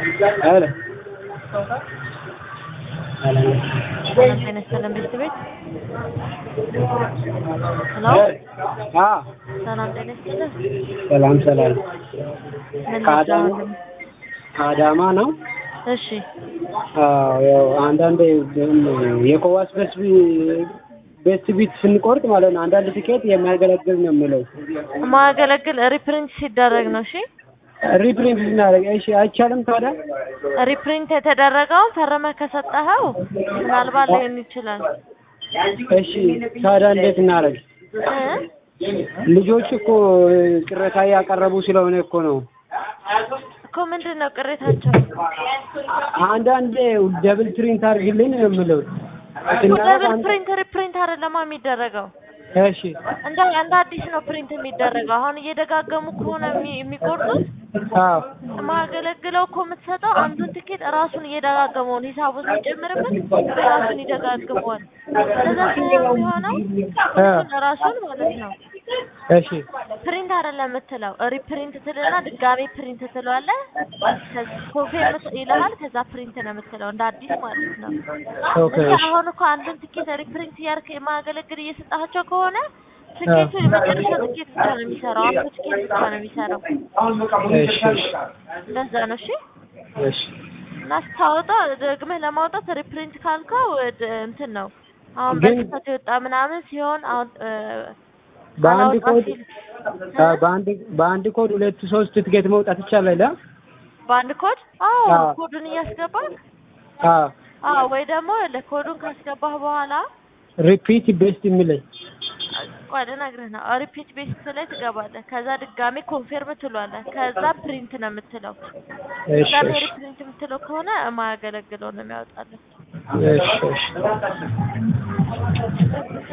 ሄሎ ሰላም ጤና ይስጥልን ቤተሰቤት ሄሎ አ ሰላም ጤና ይስጥልን ሰላም ሰላም ምን ከአዳማ ይዛው ከአዳማ ነው። እሺ አዎ ያው አንዳንድ የኮዋስ በስ ቤት ቢት ስንቆርጥ ማለት ነው አንዳንድ ትኬት የሚያገለግል ነው የምለው ማገለግል ሪፕሪንት ሲደረግ ነው እሺ ሪፕሪንት ስናደርግ እሺ አይቻልም ታዲያ ሪፕሪንት የተደረገውን ፈርመህ ከሰጠኸው ምናልባት ሊሆን ይችላል እሺ ታዲያ እንዴት እናደርግ እ ልጆች እኮ ቅሬታ እያቀረቡ ስለሆነ እኮ ነው እኮ ምንድን ነው ቅሬታቸው አንዳንዴ ደብል ፕሪንት አድርግልኝ ነው የምለው ደብል ፕሪንት ሪፕሪንት አይደለማ የሚደረገው እሺ እንደ እንደ አዲስ ነው ፕሪንት የሚደረገው አሁን እየደጋገሙ ከሆነ የሚ- የሚቆርጡት አዎ ማገለግለው እኮ የምትሰጠው አንዱን ትኬት ራሱን እየደጋገመውን ሂሳቡ ሲጨምርበት ራሱን ይደጋግመዋል። ስለዛ ሲሆን የሚሆነው እሱን ራሱን ማለት ነው እሺ ፕሪንት አይደለም የምትለው ሪፕሪንት ትልና ድጋሜ ፕሪንት ትለዋለህ። ኮንፌርም ይልሃል። ከዛ ፕሪንት ነው የምትለው እንደ አዲስ ማለት ነው። ኦኬ እንጂ እሺ አሁን እኮ አንዱን ትኬት ሪፕሪንት እያደረክ የማገለግል እየሰጣቸው ከሆነ ትኬቱ የመጨረሻ ትኬት ብቻ ነው የሚሰራው። አንዱ ትኬት ብቻ ነው የሚሰራው። እሺ እሺ እንደዛ ነው እሺ። እሺ እና ስታወጣ ደግመህ ለማውጣት ሪፕሪንት ካልከው ድ- እንትን ነው አሁን ግን- በስህተት የወጣ ምናምን ሲሆን አሁን እ፣ በአንድ አላወጣ ኮድ ሲል አ፣ በአንድ በአንድ ኮድ ሁለት ሶስት ትኬት መውጣት ይቻላል? አ? በአንድ ኮድ አዎ አዎ። ኮዱን እያስገባህ አዎ አዎ ወይ ደግሞ ለኮዱን ካስገባህ በኋላ ሪፒት ቤስት የሚለኝ ቆይ ልነግርህ ነው ሪፒት ቤስት ላይ ትገባለህ ከዛ ድጋሜ ኮንፌርም ትሏለህ ከዛ ፕሪንት ነው የምትለው እሺ ድጋሜ እሺ ሪፕሪንት የምትለው ከሆነ የማያገለግለው ነው የሚያወጣልህ እሺ እሺ